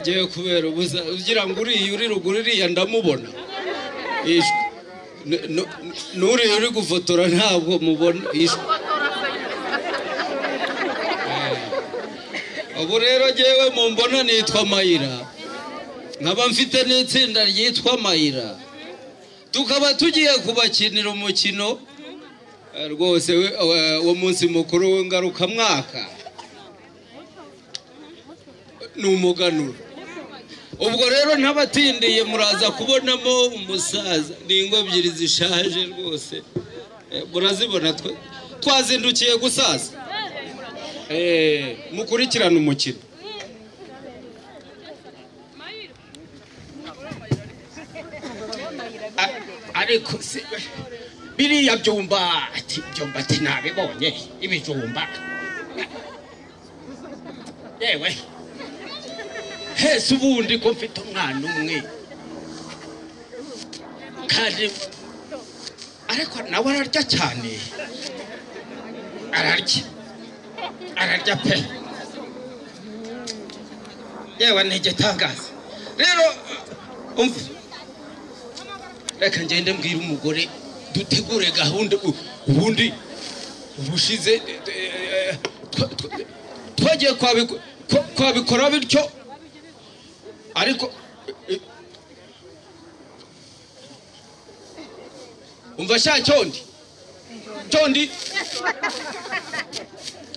ngewe kubera ubuza ugira ngo uriya uri ruguru uriya ndamubona yishwe n'uriya uri gufotora ntabwo mubona yishwe ubu rero ngewe mu mbona nitwa mayira nkaba mfite n'itsinda ryitwa mayira tukaba tugiye kubakinira umukino rwose munsi mukuru w'ingarukamwaka ni umuganura ubwo rero ntabatindiye muraza kubonamo umusaza ni ingo ebyiri zishaje rwose murazibona twazindukiye gusaza mukurikirane umukino ariko se biriya byumba ati byumba ati nabibonye ibijumba yewe hese ubundi ko mfite umwana umwe kandi ariko nawe ararya cyane ararya ararya pe yewe ni igitangaza rero umva reka ngende mbwira umugore dutegure gahunda u- ubundi ubushize eh, eh, twa- twa- twagiye kwabiku- kwa- kwabikora bityo ariko eh, umva sha cyondi cyondi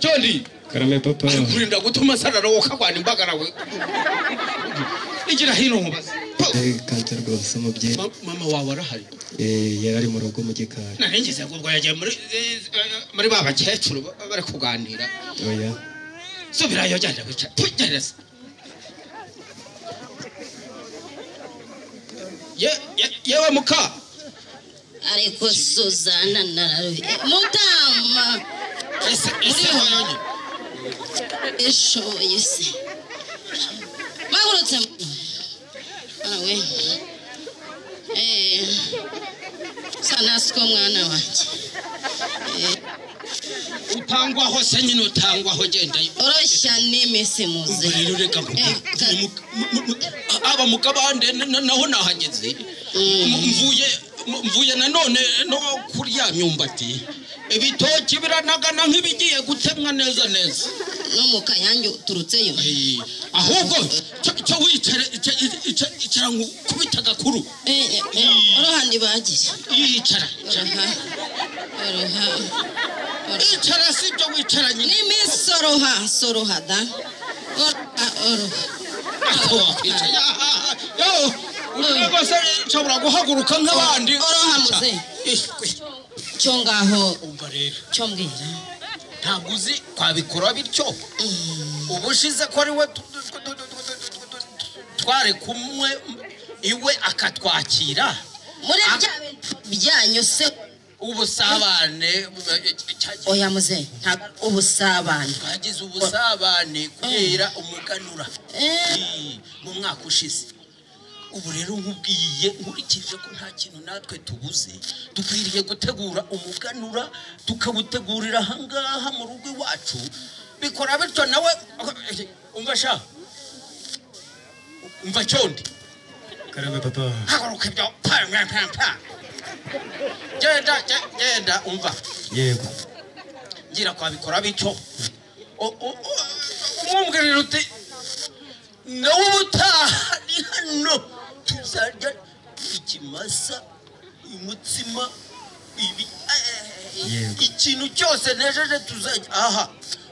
cyondi karame papa kurinda gutuma sarara wokarwana imbagarawe igira hino nkubaze Po! Eh, kanze rwose umubyeyi Ma- mama wawe arahari Eh, yari ari mu rugo mu gikari naringize ngo ubwo yagiye muri eh, eh, muri ba bakecuru ba- bari kuganira oya subirayo genda wica tugereza Ye- ye- yewe muka ariko suzana nararuye mudama ese ese wayonye ishoboye se magurutse awe eh sanasiko mwana wanjye utangwaho se nyine utangwaho genda oroshya nemese muze rero reka aba mukabande naho nahageze M- mvuye m- mvuye nanone no kurya myumbati ibitoki biranagana nk'ibigiye gutemwa neza neza no mu kayange uturutseyo Eh, ahubwo cyo- cyo wicare ica- ica- ica- icara ngo kubita agakuru Eh, eh, eh, oroha ntibagira yicara oroha oroha oroha yicara si ibyo wicara nyine n'iminsi soroha soroha da oroha oroha Ako wakwicara. Yo, urebe rwose nshobora guhaguruka nk'abandi Oroha muze. Ishwe. cyo ngaho umva rero cyo mbwira ntabwo uzi twabikora bityo ubushize ko ari we tu- tu- tu- tu- tu- tu- tu- tu- tu- twari kumwe iwe akatwakira muri Ah. bya byanyu se ubusabane eh, cya- oya muze ntabwo ari ubusabane twagize ubusabane kubera umuganura Eh, Eh, mu mwaka ushize ubu rero nkubwiye nkurikije ko nta kintu natwe tubuze dukwiriye gutegura umuganura tukawutegurira ahangaha mu rugo iwacu bikora bityo nawe umva sha umva cyondi karame papa haguruka ibyo pa mwa, mwa, mwa. genda ge- genda umva yego ngira kwabikora bityo O- o- o- umwumvira uti nawe ubutaha ni hano tuzarya ikimasa umutsima ibi eh, Yego. ikintu cyose nejeje tuzarya aha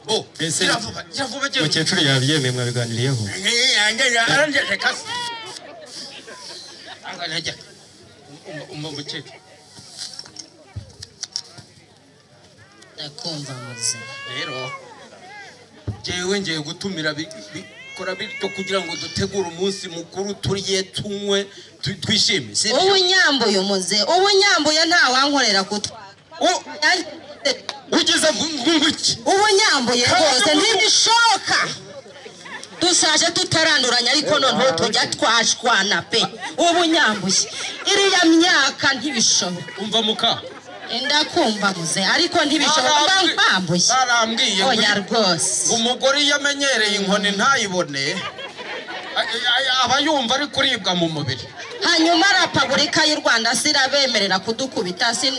bo Ese- kiravuba kiravuba kiravuba umukecuru yabyemeye mwabiganiriyeho umukecuru ndakumva muze rero ngewe ngiye gutumira bi- bikora bityo kugira ngo dutegure umunsi mukuru turiye tunywe tu- twishime si ubu byo? nyambuye umuze ubu nyambuye nta wankorera kutwara U- ugize ngwiki ubu nyambuye rwose ntibishoboka dushaje tutaranduranya ariko noneho tujya twashwana pe ubu nyambuye iriya myaka ntibishoboka umva muka ndakumva muze ariko ntibishoboka mba mpambuye barambwiye ngo- oya rwose umugore iyo amenyereye inkoni ntayibone aba yumva ari kuribwa mu mubiri hanyuma repubulika y'u rwanda sirabemerera kudukubita sin-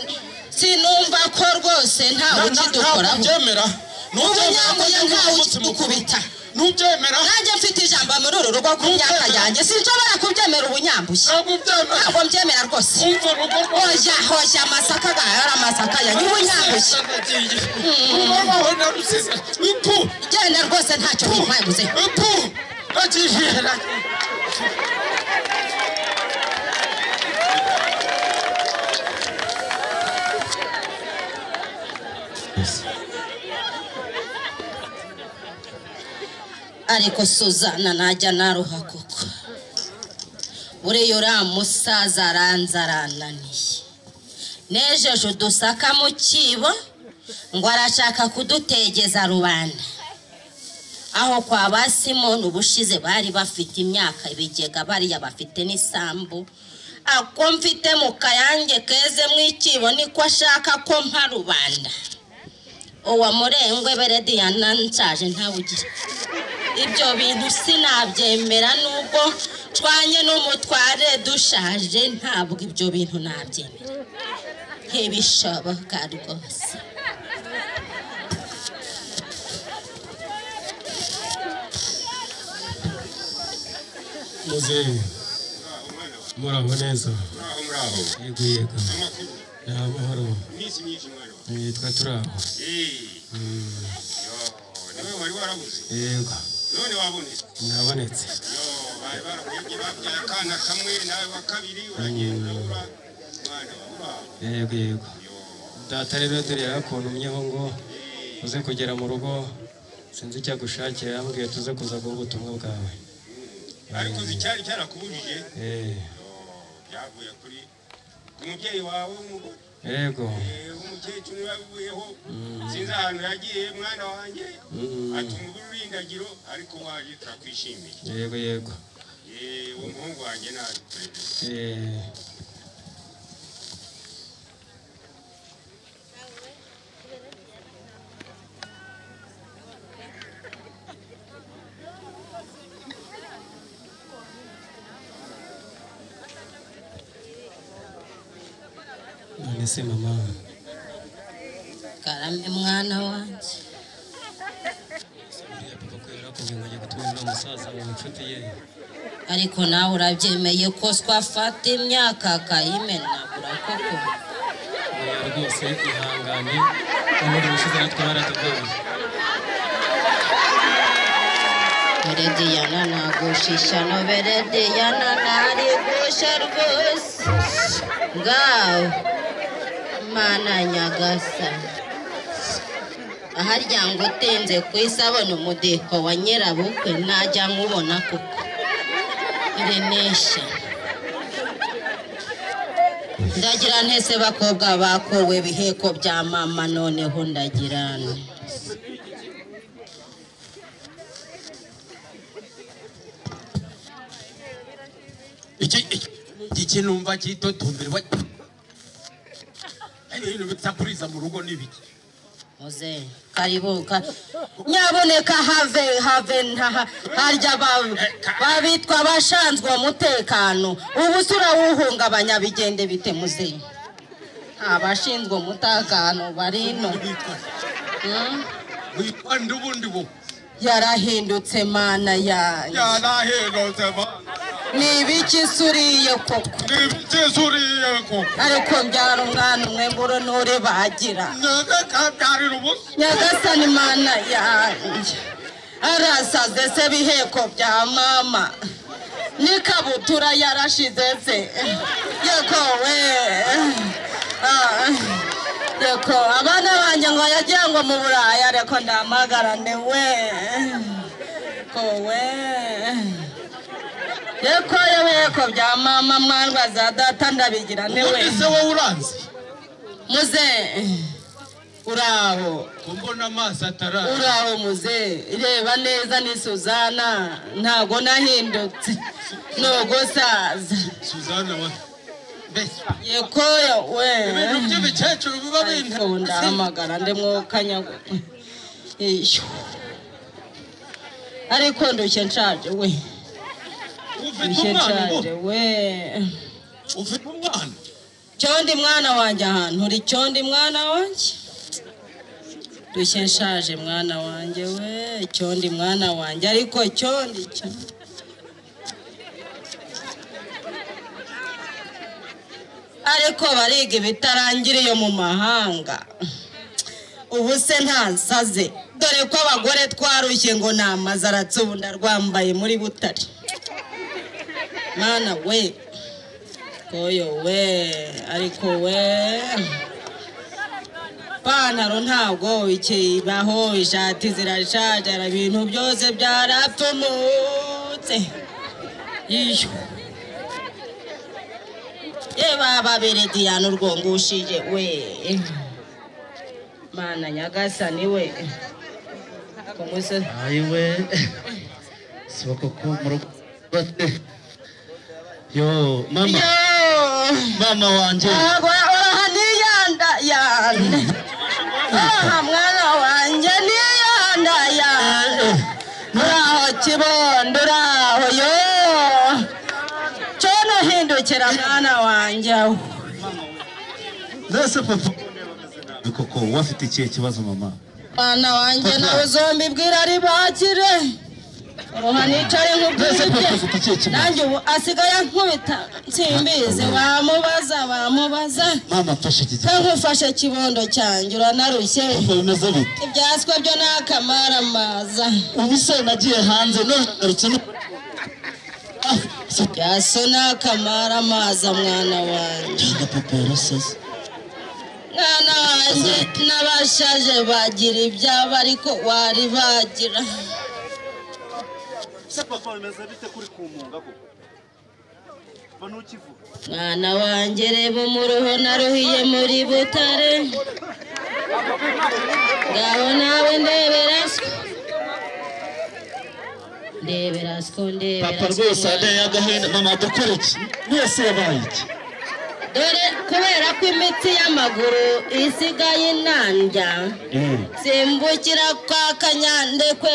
sinumva ko rwose ntawe ukidukoraho ntubyemera Ubunyanguye ntawe ukidukubita. ntubyemera nanjye mfite ijambo muri uru rugo ku myaka yanjye sinshobora kubyemera ubunyambushye ntabwo ubyemera ntabwo mbyemera rwose umva urugo rwawe hoya hoya amasaka gahari amasaka yanjye ubunyambushye ubaho na rusizi upu genda rwose ntacyo bintwaye upu bakijihera ariko suzana najya naruha koko buriya uriya musaza aranzarananiye nejeje udusaka mu cyibo ngo arashaka kudutegeza rubanda aho kwa ba simoni ubushize bari bafite imyaka ibigega bariya bafite n'isambu ako mfite mu kayange keze mu icyibo niko ashaka ko mpa rubanda uwamurengwe berediyana nshaje ntawugira ibyo bintu sinabyemera nubwo nshwanye n'umutware dushaje ntabwo ibyo bintu nabyemera ntibishoboka rwose muzehe muraho neza Muraho muraho. yego yego ni amahoro Iminsi myinshi mwariho. nitwa turaho Eh. Yo, niwe wari warabuze. yego None wabonetse. nabonetse Yo, bari barakuyibye babyaye akana kamwe nawe wa kabiri uragenda ura. Mwana wa muraho. yego yego data rero dore yakuntumyeho ngo uze kugera mu rugo sinzi icyo agushakira yambwiye tuze kuza guha ubutumwa bwawe Ariko uzi icyari cyarakubujije. Eh, Byavuye kuri ku mubyeyi wawe w'umugore. yego Eh, Umukecuru wabivuyeho. Sinzi ahantu yagiye mwana wanjye. Mm. Atuma ururindagiro ariko waje turakwishimiye. yego yego Eh, uwo muhungu wanjye nawe. Eh, none se mama karame mwana wanjye buriya papa ko yarakubwiye ngo ajya gutuma uriya musaza mu nshuti ye ariko nawe urabyemeye ko twafata imyaka akayimenagura koko oya rwose ihangane ubundi ubushize natwe baratugoye berediyana nagushishano berediyana ntari gusha rwose ngawe mana nyagasani aharya ngo utinze ku isabune umudiho wa nyirabukwe najya nkubona kuko irenesha ndagira ntese bakobwa bakowe ibiheko bya mama noneho ndagira nte iki iki- iki kinumva cyitotombera wa ari ibintu bitapuriza mu rugo n'ibiki Muze, karibu ka- nyaboneka have have ntaha harya ba- babitwa abashinzwe umutekano ubu se urawuhungabanya bigende bite muze abashinzwe umutekano bari ino witwa Mm? witwa ndubundi bo yarahindutse mana yayo Yaraherotse mwana. ni ibiki se uriye koko Ntibyisuriye koko. ariko mbyara umwana umwe nguru n'uri bagira Nyagakabyarira ubusa. nyagasani mana yanjye arasaze se biheko bya mama n'ikabutura yarashize se yekowe yeko abana banjye ngo yagiye ngo mu buraya ariko ndamagarane we kowe yeko yebiheko bya mama mwandwa za data ndabigira ni we ese wowe uranzi muze uraho kumbona amaso ataraza uraho muze reba neza ni suzana ntago nahindutse nogosaza suzana wa mbese yekoya we ibintu by'ibikecuru biba ariko bintu ndahamagara ndimwokanya iyo ariko ndushye nshaje we ufite Ishe umwana ubu nshaje we ufite umwana cyondi mwana wanjye ahantu uri cyondi mwana wanjye dushye nshaje mwana wanjye we cyondi mwana wanjye ariko cyondi cyondi ariko bariga ibitarangiriye mu mahanga ubu se ntasaze dore ko abagore twarushye ngo ni amazaratsi ubu ndarwambaye muri butare mwana we koyo we ariko we ipantaro ntabwo ikibaho ishati zirashajara ibintu byose byaratumutse yishyuwe yeba babere diyana urwongushije we mana nyagasani we ku musozi ayiwe siba koko mu rugo bate yo mama mama wanjye ntabwo yahoraha niyanda yanda aha mwana wanjye niyanda yanda uraho kibondo uraho yo cyono hindukira mwana wanjye aho mbese papa koko wafite ikihe kibazo mama mwana wanjye nawe zombi bwira ribakire roha nicare mbese papa nk'ubwite ufite ikihe kibazo nanjye ubu asigaye ankubita simbizi wamubaza wamubaza mama mfashe iki se gitabo nkufashe kibondo cyanjye uranarushye papa bimeze bite ibyaswa byo ni akamaramaza ubu se nagiye hanze none ngarutse no Ah, se byaso ni akamaramaza mwana wanjye gutanga papa yarasaze mwana wanjye n'abashaje bagira ibyabo ariko wari bagira Se papa bimeze bite kuri ku munga koko mba ntukivuga mwana wanjye reba umuruho naruhiye muri butare ngaho nawe ndebera siko ndebera siko ndebera papa siko rwose mwana. ade yagahinda mama dukora iki mwese yabaye iki dore kubera ko imitsi y'amaguru isigaye inanjya Eh. simbukira kwa kanyandekwe